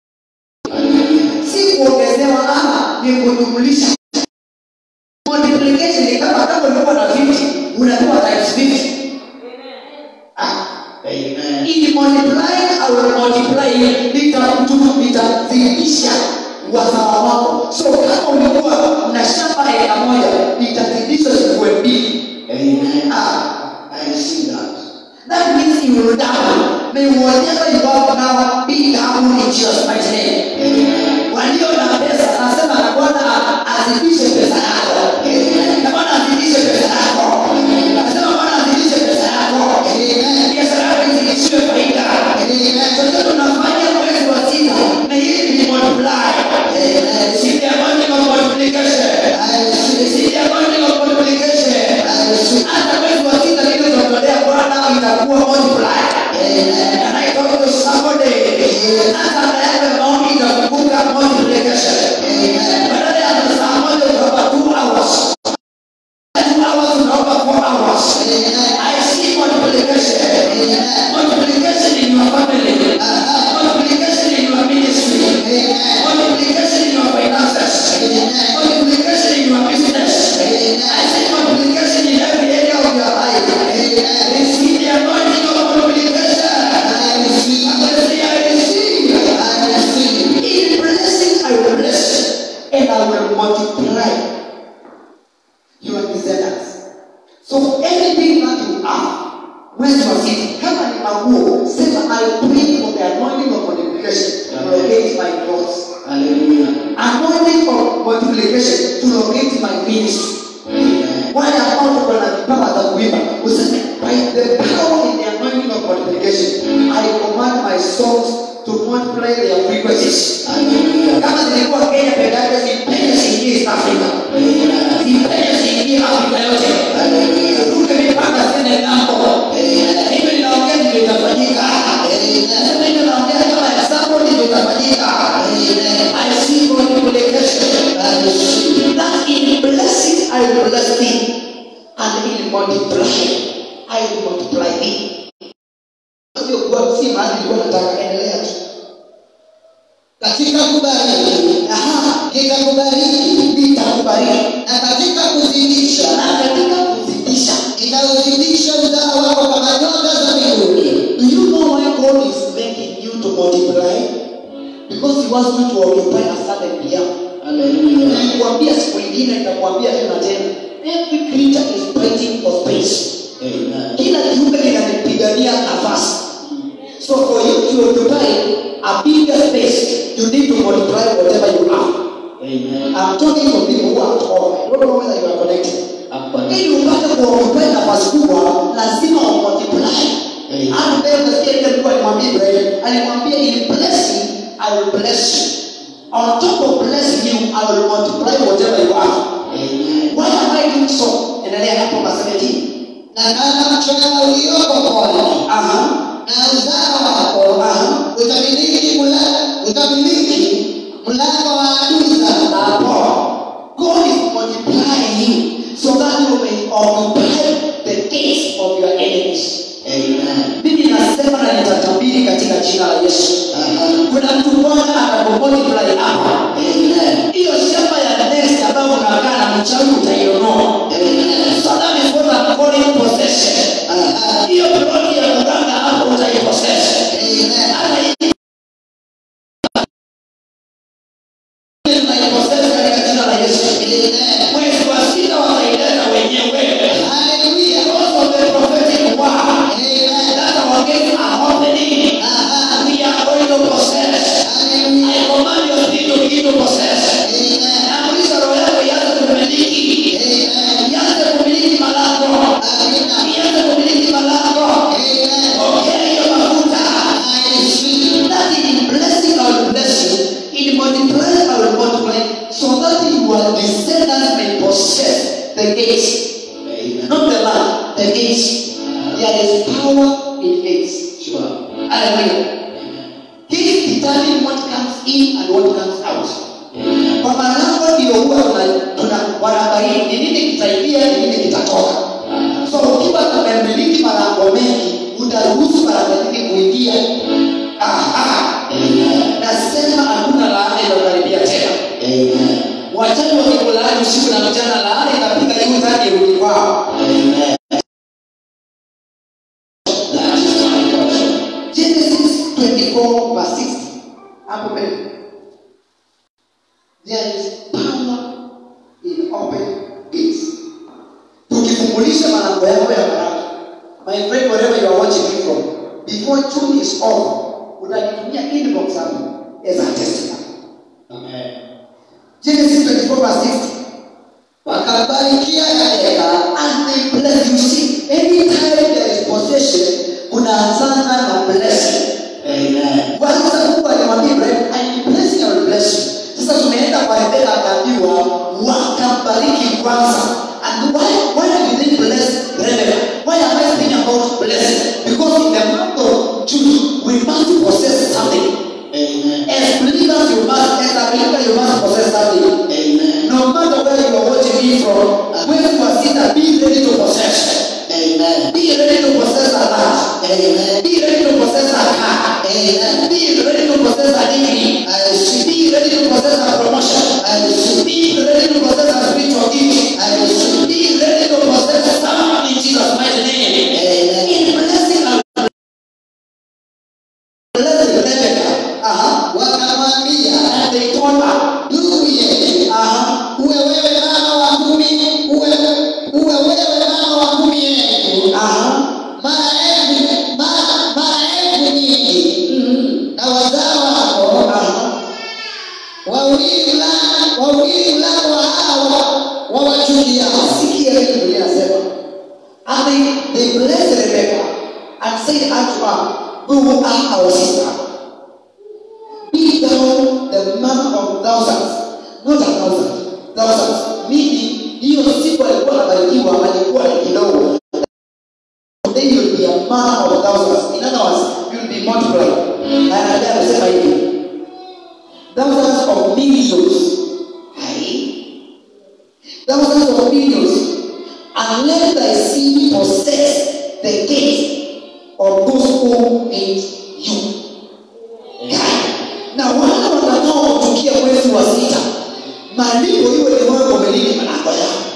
Speaker 2: Si kuongezewa ama ni kujumlisha. Multiplication ni kama kama ulikuwa na 50, unapewa times 50. Ah.
Speaker 1: Amen.
Speaker 2: In multiplying I will multiply you. Nitakutu nitazidisha wazawa wako. So kama ulikuwa na shamba eka moja, nitazidisha zikuwe mbili.
Speaker 1: Amen.
Speaker 2: Ah,
Speaker 1: I see that.
Speaker 2: that means you will double. May whatever you have now be double in Jesus mighty name.
Speaker 1: Amen.
Speaker 2: Walio na pesa nasema na Bwana azidishe pesa yako. Na Bwana azidishe pesa yako. Nasema Bwana azidishe pesa yako. Biashara yako izidishiwe faida. Chochote unafanya mwezi wa sita, may it be multiplied. Receive the anointing of multiplication. Receive the anointing of multiplication. Hata mwezi wa sita vile unatolea Bwana itakuwa multiplied. And I talk to somebody. Hata anaenda doors.
Speaker 1: Hallelujah.
Speaker 2: Anointing of multiplication to locate my ministry. Wale ambao tuko na vipawa za kuimba, useme by the power in the anointing of multiplication, I command my songs to multiply their frequencies.
Speaker 1: Hallelujah.
Speaker 2: Kama zilikuwa Kenya peke yake, zipenye ziingie East Africa. Zipenye ziingie Afrika yote. Ruke mipaka ziende ng'ambo. Hivyo ninaongea ndivyo itafanyika. Sema hivyo naongea kama example ndivyo itafanyika. I see multiplication. That in blessing I will bless thee, and in multiplying I will multiply thee. Sio kuwa si mahali nilikuwa nataka endelea tu.
Speaker 3: katika kubariki
Speaker 2: Aha,
Speaker 3: nitakubariki
Speaker 2: nitakubariki
Speaker 3: na katika kuzidisha
Speaker 2: na katika kuzidisha.
Speaker 3: nitauzidisha uzao wako kama nyota za mbinguni
Speaker 2: Do you know why God is making you to multiply? Because He wants you to occupy a certain realm.
Speaker 1: Hallelujah.
Speaker 2: Nilikwambia siku ingine, nitakwambia tena tena. Every creature is fighting for space.
Speaker 1: Amen.
Speaker 2: Kila kiumbe kinanipigania nafasi. So for you to occupy a bigger space, you need to multiply whatever you have.
Speaker 1: Amen.
Speaker 2: I'm talking to people who are at home. I don't know whether you are connected.
Speaker 1: Hapa.
Speaker 2: Ili upate kuoccupy nafasi kubwa, lazima umultiply.
Speaker 1: Amen.
Speaker 2: Hata leo nasikia ile Mungu alimwambia Ibrahim, alimwambia in blessing I will bless you. On top of blessing you, I will multiply whatever you have.
Speaker 1: Amen.
Speaker 2: Why am I doing so? Endelea hapo verse 17.
Speaker 3: na kama mchanga ulioko pwani
Speaker 2: Aha.
Speaker 3: na uzao wako
Speaker 2: Aha.
Speaker 3: utamiliki mla- utamiliki mlango wa adui zako
Speaker 2: Hapo. God is multiplying you so that you may occupy the gates of your enemies.
Speaker 1: Amen.
Speaker 2: Mimi nasema na nitatabiri katika jina la Yesu. Kuna mtu Bwana atakapomultiply hapa.
Speaker 1: Amen.
Speaker 2: Hiyo shamba ya next ambayo unakaa na mchawi utaiondoa. So that is what I'm calling possession. Hiyo ploti ya mganga hapo utaipossess. Hata hii tunaipossess katika jina la Yesu. Mwezi wa sita wataileta wenyewe. Because of the prophetic word that our gates are opening. We are going to possess. I command your spirit to begin to possess. Naamrisha roho yako ianze kumiliki. Ianze kumiliki malango. Ianze kumiliki malango. Pokea hiyo mafuta. That in blessing I will bless you. In multiplying I will multiply. So that your descendants may possess the gates.
Speaker 1: Amen.
Speaker 2: Not the land, the gates. There is power in gates.
Speaker 1: Sure.
Speaker 2: Hallelujah. Gates determine what comes in and what comes out.
Speaker 1: Amen.
Speaker 2: Kwa malango ndio huwa tuna- tuna wanabaini ni nini kitaingia, ni nini kitatoka. So ukiwa tumemiliki malango mengi, utaruhusu malango mengi kuingia. Aha.
Speaker 1: Amen.
Speaker 2: Nasema hakuna laana inayokaribia tena.
Speaker 1: Amen.
Speaker 2: Wachawi wakikulaani usiku na mchana, laana itapiga juu tani irudi kwao.
Speaker 1: Amen. That is my portion.
Speaker 2: Genesis 24 verse 60. Hapo mbele. There is power in open gates. Tukifungulisha malango yako ya baraka. My friend wherever you are watching me from, before June is over, utanitumia inbox hapo as a testimony.
Speaker 1: Amen.
Speaker 2: Genesis 24 verse 60.
Speaker 3: wakabarikia Rebeka
Speaker 2: And they bless you. See, anytime there is possession, kunaanzana na blessing.
Speaker 1: Amen.
Speaker 2: kwanza mungu alimwambia ibrahim ainiblessing I will bless you sasa tumeenda kwa rebeka akaambiwa wakambariki kwanza and why, why did they bless rebeka why am i speaking about blessing because in the month of june we must possess something
Speaker 1: Amen.
Speaker 2: as believers you must as a believer you must possess something
Speaker 1: Amen.
Speaker 2: no matter where you are watching me from where you are sitting be ready to possess
Speaker 1: Amen.
Speaker 2: be ready to possess a land
Speaker 1: Amen.
Speaker 2: be ready to possess a car
Speaker 1: Amen.
Speaker 2: be ready to possess a degree
Speaker 1: I receive.
Speaker 2: Be ready to possess a promotion.
Speaker 1: I receive.
Speaker 2: Be ready to possess a spiritual gift.
Speaker 1: I receive.
Speaker 2: Be ready to possess someone in Jesus' mighty name.
Speaker 1: Amen.
Speaker 2: In blessing and blessing Rebecca. Uh-huh.
Speaker 3: wakamwambia
Speaker 2: And they told her,
Speaker 3: ndugu yetu
Speaker 2: uh-huh.
Speaker 3: uwe wewe mama wa kumi uwe uwe wewe mama wa kumi yetu
Speaker 2: Uh-huh.
Speaker 3: maelfu ma- maelfu nyingi
Speaker 2: Mm-hmm.
Speaker 3: na wazao wako
Speaker 2: Uh-huh.
Speaker 3: wauili mlango wa hawa wawachukia
Speaker 2: sikia vile Biblia inasema and they, they blessed Rebekah and said unto her who are our sister be thou the man of thousands not a thousand thousands meaning hiyo siku alikuwa anabarikiwa alikuwa ni kidogo then you will be a man of thousands in other words you will be multiplied na anaendelea kusema hivi thousands of millions hai thousands of millions, and let thy seed possess the gate of those who hate you. Na wale watakaokuchukia mwezi wa sita, malipo iwe ni wewe umelini malango yao.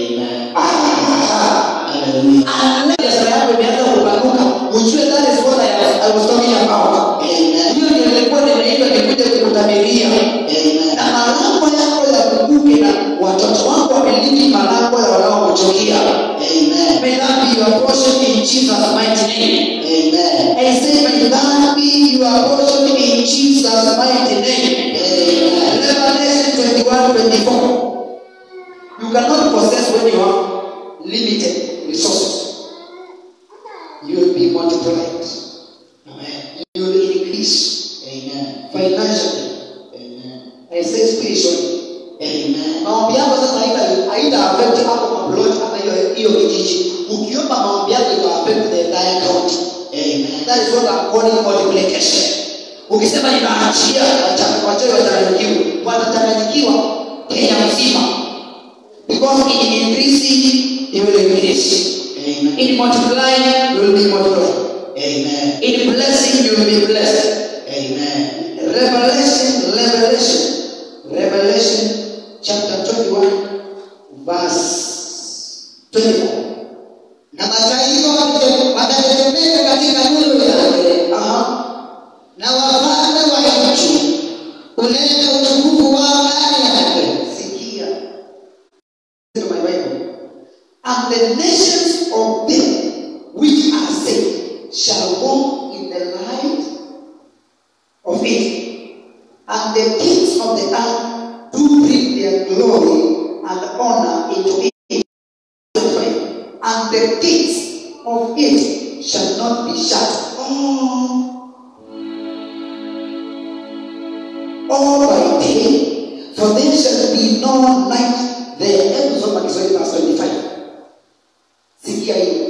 Speaker 2: Ah, unless biashara yako imeanza kupanuka, ujue that is what I was, I was talking about. Hiyo ndio nilikuwa nimeitwa nikuje kukutamilia na malango yako yafunguke na watoto wako wamiliki malango ya wanaokuchukia may that be your portion in jesus mighty name I say may that be your portion in jesus mighty name revelation 21 24 you cannot possess when you have limited resources you will be multiplied you will increase financially I say spiritually maombi yako sasa haita haita affect hapo maplot hata hiyo hiyo kijiji ukiomba maombi yako ita affect the entire county that is what I'm calling multiplication ukisema ninaachia wachawi watachanganyikiwa watachanganyikiwa Kenya mzima because in increasing it will increase in multiplying you will be multiplied in blessing you will be blessed Revelation, Revelation, Revelation chapter 21, verse 24.
Speaker 3: na mataifa wate- watatetemeka katika nuru yake
Speaker 2: Aha.
Speaker 3: na wafalme wa nchi kuleta utukufu wao ndani yake
Speaker 2: Sikia. Look at my Bible. And the nations of them which are saved shall walk in the light of it. And the kings of the earth do bring their glory and honor into it. And the gates of it shall not be shut. Oh. all by day, for there shall be no night there. Hebu soma Kiswahili verse 25. Sikia hiyo.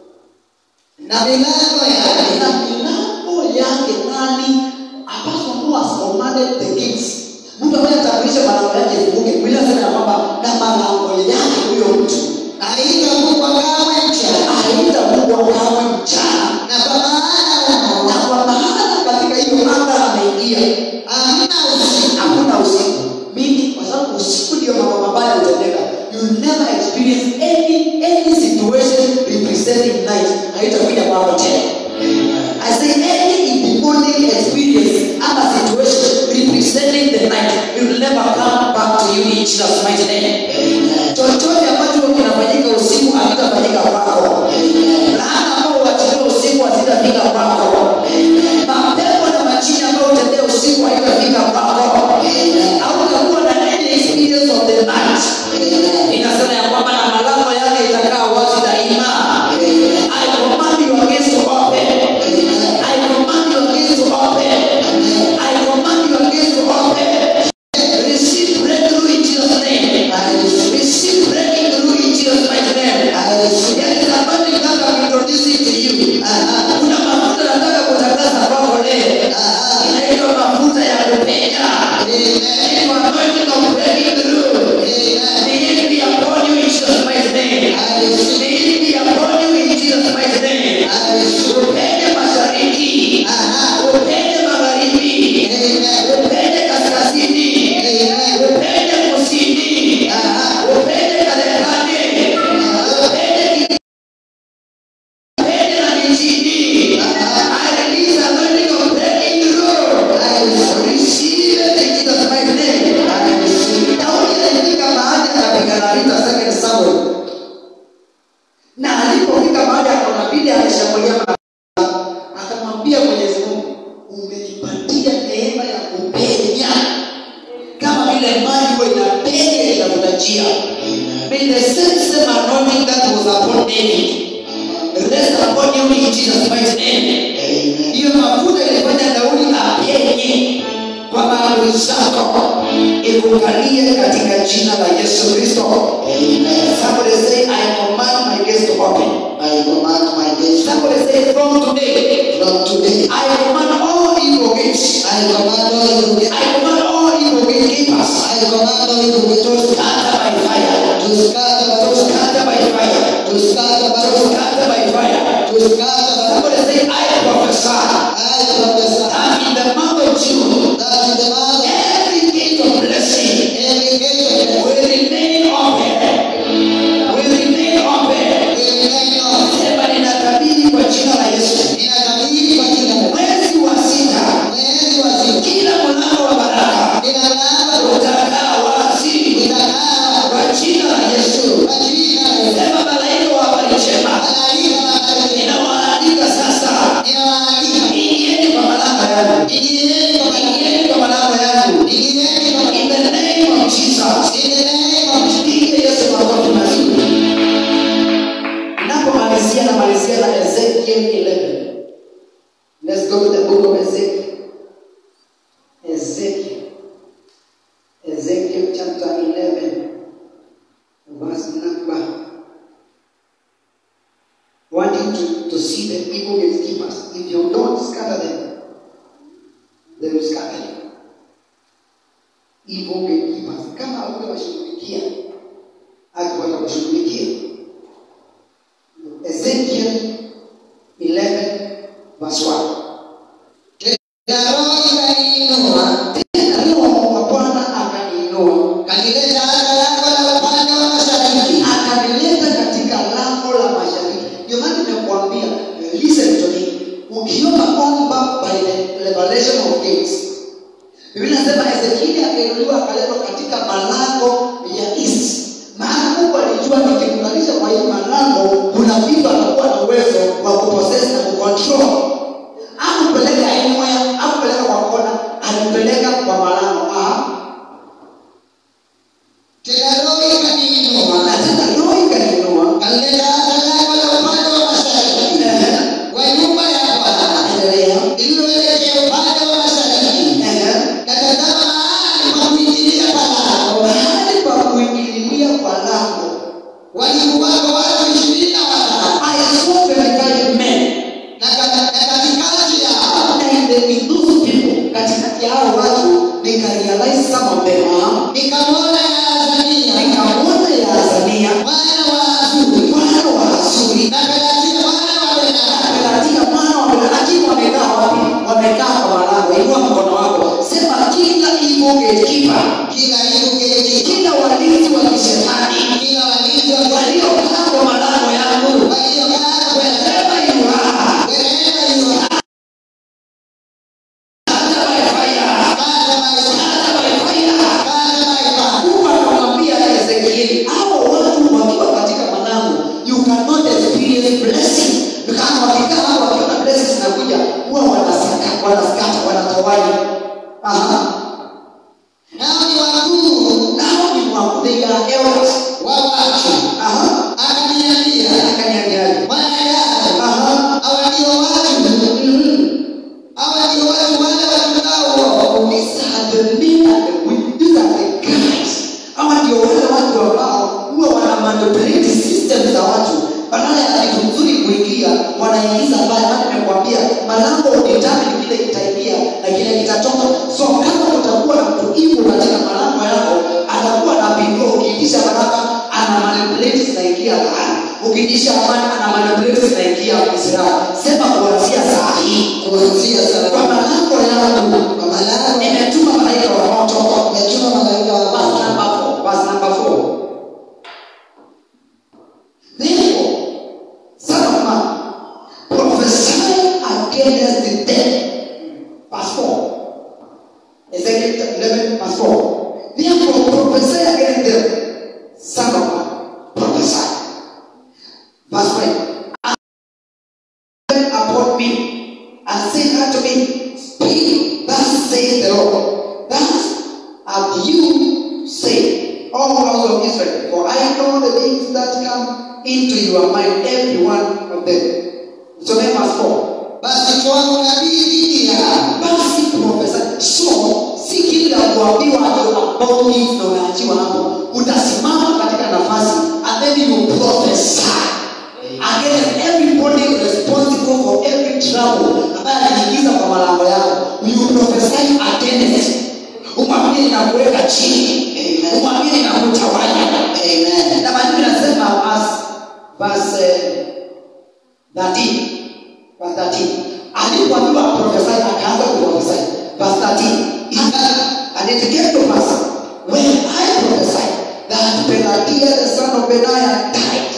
Speaker 3: na milango yake
Speaker 2: Na milango yake nani ambazo Mungu has commanded the gates. Mtu ambaye ataamrisha malango yake ifunguke. Biblia inasema ya kwamba na malango yake huyo mtu
Speaker 3: haitafungwa kamwe mchana
Speaker 2: haitafungwa kamwe mchana.
Speaker 3: na kwa maana
Speaker 2: Na kwa maana katika hiyo anga ameingia
Speaker 3: hamna usiku
Speaker 2: hakuna usiku mimi kwa sababu usiku ndio mambo mabaya hutendeka you never experience any any situation representing night haitakuja kwako tena I say any demonic experience ama situation representing the night it will never come back to you in Jesus mighty name chochote ambacho kinafanyika usiku hakitafanyika kwako laana ambao huachiliwa usiku hazitafika kwako mapepo na majini ambayo hutembea usiku haitafika kwako hautakuwa na any experience of the night inasema ya kwamba na malango yake itakaa wazi daima I command your gates to open I command your gates to open I command your gates to open receive breakthrough in Jesus name receive breakthrough in Jesus mighty name there is a burning that I'm introducing to you kuna mafuta nataka kutangaza kwako leo inaitwa mafuta ya kupenya Inaitwa anointing of breaking through May it be upon you in Jesus mighty name May it be upon you in Jesus mighty name upende mashariki upende magharibi upende kaskazini upende kusini upende katikati upende upende na mijini I release anointing of breaking through receive it in Jesus mighty name Daudi alifika mahali akapigana vita second Samuel na alipofika mahali akaona vile ameshambulia akamwambia mwenyezi mungu umenipatia neema ya kupenya kama vile maji huwa ina njia may the same same anointing that was upon David rest upon you in Jesus mighty name hiyo mafuta ilifanya daudi apenye kwa maadui zako ikukalie katika jina la yesu kristo somebody say i command my gates to open somebody say from today i command all evil gates i command all evil gatekeepers to scatter by fire to scatter by fire to scatter by fire somebody say i prophesy that in the month of june every gate of blessing will remain open will remain open sema ninatabiri kwa jina la yesu mwezi wa sita kila mlango wa baraka utakaa wazi kwa jina la yesu sema malaika wa habari njema ninawaalika sasa ingieni kwa malango yangu ingieni kwa malango yangu in the name of jesus Mpige yesu makofi mazuri napomalizia namalizia na ezekiel 11 let's go to the book of ezekiel ezekiel ezekiel chapter 11 verse number want you to, to see the evil gatekeepers if you don't scatter them they will scatter you evil gatekeepers kama hautawashughulikia haki watakushughulikia ezekiel 11 verse 1 tena roho wa bwana akaniinua akanileta katika lango la mashariki ndio maana nimekuambia listen to me ukiomba omba by the revelation of gates biblia nasema ezekieli akainuliwa akaletwa katika malango ya east maana mungu alijua nikiunganisha kwa hii malango kuna vitu atakuwa na uwezo wa kuprocess na kucontrol akupeleka anywhere akupeleka kwa kona alipeleka kwa malango Aha. na tena roho ikaniinua endelea mahali pa kuingililia kwa lango
Speaker 3: walikuwako watu ishirini na watano
Speaker 2: I saw verified men
Speaker 3: na kata- na katikati yao
Speaker 2: and in those people katikati ya hao watu nikarealize some of them ah,
Speaker 3: nikamwona Yaazania
Speaker 2: nikamwona Yaazania
Speaker 3: mwana wa Azuri
Speaker 2: mwana wa Asuri
Speaker 3: na Pelatia mwana wa Benaya
Speaker 2: Pelatia mwana wa Benaya lakini wamekaa wapi? Wamekaa kwa malango. Inua mkono wako, sema kila evil gatekeeper,
Speaker 3: kila Yugeji
Speaker 2: kila walinzi wa kishetani
Speaker 3: kila walinzi wa
Speaker 2: waliokaa kwa malango yangu,
Speaker 3: waliokaa
Speaker 2: wherever you are,
Speaker 3: wherever you are
Speaker 2: scatter by fire,
Speaker 3: kata maisha
Speaker 2: scatter by fire.
Speaker 3: kata maisha
Speaker 2: Mungu akamwambia Ezekieli, hao watu wakiwa katika malango, you cannot experience blessing. Kama wakikaa hapo wakiona blessings zinakuja, huwa wanasaka, wanaskata, wanatawanya. Aha.
Speaker 3: nao ni wakuu
Speaker 2: Nao ni wakuu, they are elders.
Speaker 3: wa watu
Speaker 2: Aha.
Speaker 3: akaniambia
Speaker 2: Akaniambiaje?
Speaker 3: mwana yao
Speaker 2: Aha.
Speaker 3: hawa ndio watu
Speaker 2: Mhm.
Speaker 3: hawa ndio watu wale watukao
Speaker 2: These are the men and the women. These are the guys. Hawa ndio wale watu ambao huwa wana manipulate system za watu badala ya kitu mzuri kuingia wanaingiza mbaya maana nimekuambia malango determine vile itaingia na kile kitatoka so kama utakuwa na mtu hivyo katika malango yako atakuwa na pingo ukiitisha baraka ana manipulate zinaingia laana ukiitisha amani ana manipulate zinaingia israeli sema kuanzia saa hii
Speaker 3: kuanzia sasa
Speaker 2: kwa malango yangu
Speaker 3: kwa malango
Speaker 2: nimetuma malaika wa moto
Speaker 3: yachuma malaika wa
Speaker 2: verse
Speaker 3: Bwana.
Speaker 2: number four verse number four therefore son of man prophesy against the dead verse four Ezekiel eleven verse four therefore prophesy against them son of man prophesy verse five and upon me and said unto me, Speak, thus saith the Lord. Thus have you said, all house of Israel, that come into your mind, every one of them. So name us four.
Speaker 3: basi toa unabii dhidi yao
Speaker 2: Basi profesa, so si kila kuambiwa about it na unaachiwa hapo, utasimama katika nafasi and then you prophesy against everybody responsible for every trouble ambaye anajiingiza kwa malango yako. You prophesy against umwambie inakuweka chini,
Speaker 3: Amen.
Speaker 2: umwambie inakutawanya.
Speaker 3: Amen.
Speaker 2: Na maandiko yanasema as verse eh, 13 verse 13 alipoambiwa prophesy akaanza kuprophesy verse 13 Ika- and it came to pass when I prophesied that Pelagia the son of Benaiah died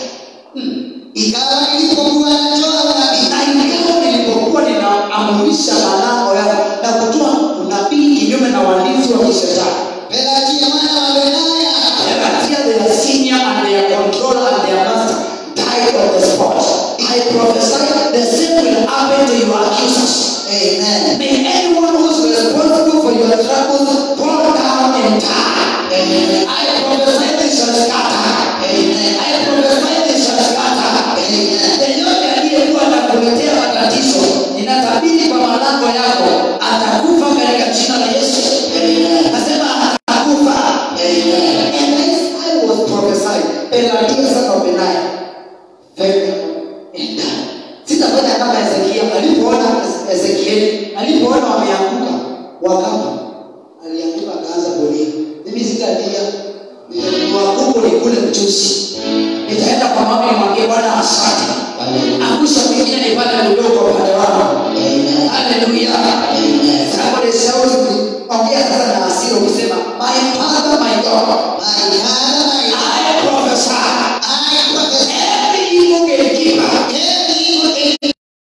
Speaker 3: ikawa nilipokuwa natoa unabii
Speaker 2: na ikawa nilipokuwa ninaamurisha malango yao na kutoa unabii kinyume na walinzi wa kishetani
Speaker 3: pelagia mwana wa benaya
Speaker 2: Pelagia their senior and their controller and their master died on the spot I prophesy the same will happen to your accusers
Speaker 3: amen
Speaker 2: May anyone who's responsible for your troubles fall down and die.
Speaker 3: Amen.
Speaker 2: I prophesy they shall scatter.
Speaker 3: Amen.
Speaker 2: I prophesy they shall scatter.
Speaker 3: Amen.
Speaker 2: Yeyote aliyekuwa anakuletea matatizo, ninatabiri kwa malango yako, atakufa katika jina la Yesu.
Speaker 3: Amen.
Speaker 2: Nasema atakufa.
Speaker 3: Amen.
Speaker 2: And as I was prophesying, Pelagia son of Benaiah fell and died. Sitafanya kama Ezekia alipoona Ezekieli alipoona wameanguka wakafa, alianguka akaanza kulia. Mimi sitalia, niwakuku nikule mchuzi, nitaenda kwa mama nimwambie Bwana asante, angusha mwingine nipate mdogo kwa upande wangu.
Speaker 3: Amen.
Speaker 2: Haleluya.
Speaker 3: Amen.
Speaker 2: Somebody shout, ongea sasa na hasira ukisema, my father, my God,
Speaker 3: My Father, my God,
Speaker 2: I prophesy
Speaker 3: I prophesy
Speaker 2: every evil gatekeeper
Speaker 3: every evil thing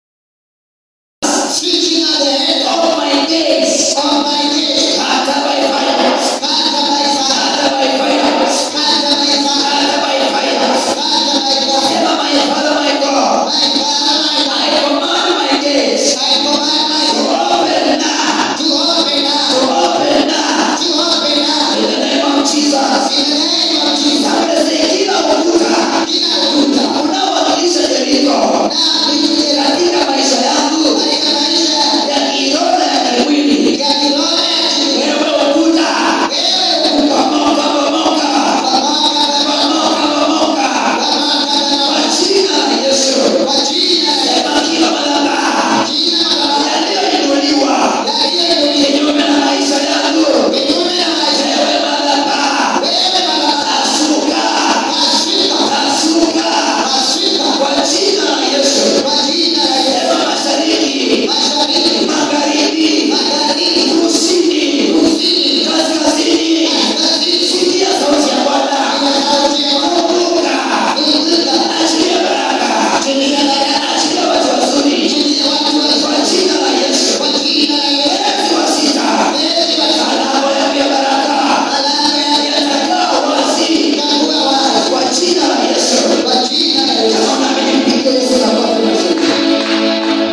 Speaker 3: switching at the head
Speaker 2: of my days,
Speaker 3: of my days.
Speaker 2: scatter by fire,
Speaker 3: Scatter by fire.
Speaker 2: scatter by fire,
Speaker 3: Scatter by fire.
Speaker 2: scatter by fire.
Speaker 3: Scatter by fire.
Speaker 2: Sema, my father, my God,
Speaker 3: My Father, my God,
Speaker 2: I command my gates
Speaker 3: I command my
Speaker 2: to
Speaker 3: soul
Speaker 2: open now,
Speaker 3: to open
Speaker 2: to
Speaker 3: now,
Speaker 2: open now,
Speaker 3: to open now.
Speaker 2: in the name of Jesus.
Speaker 3: In the name of Jesus.
Speaker 2: Somebody say, kila ukuta
Speaker 3: Kila ukuta
Speaker 2: unaowakilisha Yeriko
Speaker 3: na kuingia
Speaker 2: katika maisha yangu
Speaker 3: katika maisha
Speaker 2: ya kiroho na ya kimwili,
Speaker 3: ya kiroho ya chini.
Speaker 2: wewe ukuta,
Speaker 3: Wewe ukuta
Speaker 2: bomoka, bomoka,
Speaker 3: pamoja na
Speaker 2: bomoka, bomoka,
Speaker 3: pamoja na
Speaker 2: kwa jina la Yesu.
Speaker 3: kwa jina la
Speaker 2: Sema kila madhabahu
Speaker 3: jina la
Speaker 2: yaliyoinuliwa
Speaker 3: yaliyoinuliwa
Speaker 2: kinyume na maisha yangu,
Speaker 3: kinyume na maisha
Speaker 2: wewe madhabahu,
Speaker 3: wewe baba
Speaker 2: asuka,
Speaker 3: Ashika,
Speaker 2: asuka,
Speaker 3: ashika
Speaker 2: kwa jina la Yesu.
Speaker 3: kwa jina la Yesu.
Speaker 2: Sema mashariki,
Speaker 3: Mashariki,
Speaker 2: magharibi,
Speaker 3: magharibi,
Speaker 2: kusini,
Speaker 3: kusini,
Speaker 2: kaskazini,
Speaker 3: kaskazini,
Speaker 2: sikia sauti ya Bwana.
Speaker 3: kwa sauti ya Mungu.
Speaker 2: Kumbuka,
Speaker 3: Kumbuka,
Speaker 2: achilia baraka,
Speaker 3: achilia baraka,
Speaker 2: achilia watu wazuri,
Speaker 3: achilia watu
Speaker 2: kwa
Speaker 3: wazuri.
Speaker 2: jina la Yesu.
Speaker 3: Kwa jina la Yesu.
Speaker 2: Mwezi wa sita,
Speaker 3: Mwezi wa saba,
Speaker 2: alama yangu ya baraka
Speaker 3: alama ya
Speaker 2: yatakaa wazi
Speaker 3: itakuwa wazi.
Speaker 2: kwa jina la Yesu.
Speaker 3: Kwa jina la Yesu.
Speaker 2: Kama unampigia Yesu makofi mazuri.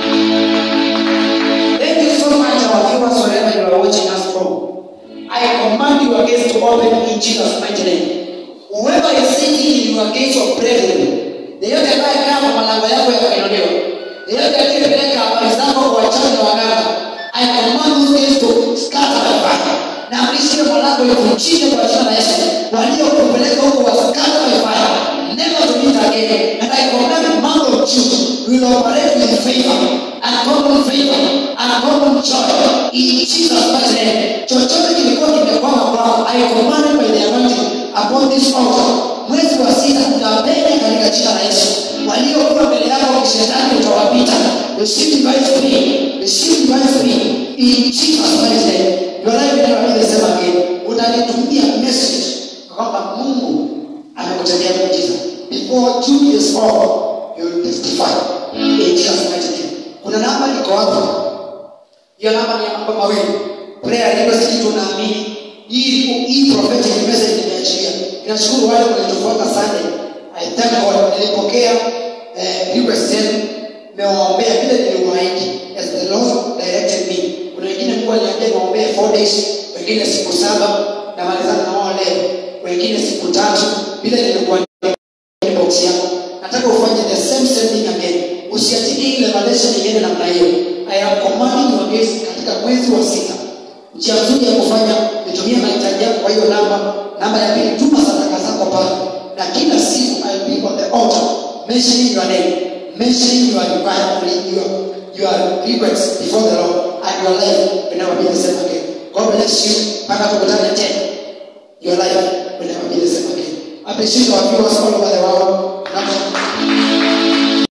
Speaker 2: Thank you so much, our viewers, wherever you are watching us from. I command your gates to open in Jesus' mighty name. Whoever is sitting in your gates of bravery, yeyote anayekaa kwa malango yako ya kuinuliwa, yeyote aliyepeleka habari zako kwa wachawi na waganga, I command those gates to scatter by fire. Na amrishie malango ivunjike kwa jina la Yesu. Waliokupeleka huko wa scatter by fire. Never to meet again. And I command the month of June will operate with favor, uncommon favor, uncommon joy. In Jesus' mighty name. Chochote kilikuwa kimekwama kwako, I command it by the anointing upon this altar. Mwezi wa sita tunapenya katika jina la Yesu. Waliokuwa mbele yako kishetani utawapita. Receive divine speed. Receive divine speed. In Jesus' mighty name. Your life will never be the same again. Utanitumia message kwamba Mungu amekutendea muujiza. Before June is over, you will testify. In Jesus' mighty name. Kuna namba iko hapo. Hiyo namba ni ya mambo mawili. Prayer request tunaamini hii hii prophetic message nimeachilia. Ninashukuru wale walitufuata Sunday. I thank God nilipokea eh, request yenu nimewaombea vile niliwaahidi as the Lord directed me. Kuna wengine Mungu aliniambia niwaombee 4 days, wengine siku saba na malizana na wao leo, wengine siku tatu vile nilikuwa
Speaker 3: revelation ingine namna hiyo i am commanding your gates katika mwezi wa sita njia nzuri ya kufanya nitumie mahitaji yako kwa hiyo namba namba ya pili tuma sadaka zako pale na kila siku i will be on the altar mentioning your name mentioning your requirement your your requests before the lord and your life will never be the same again god bless you mpaka tukutane tena your life will never be the same again appreciate our viewers all over the world na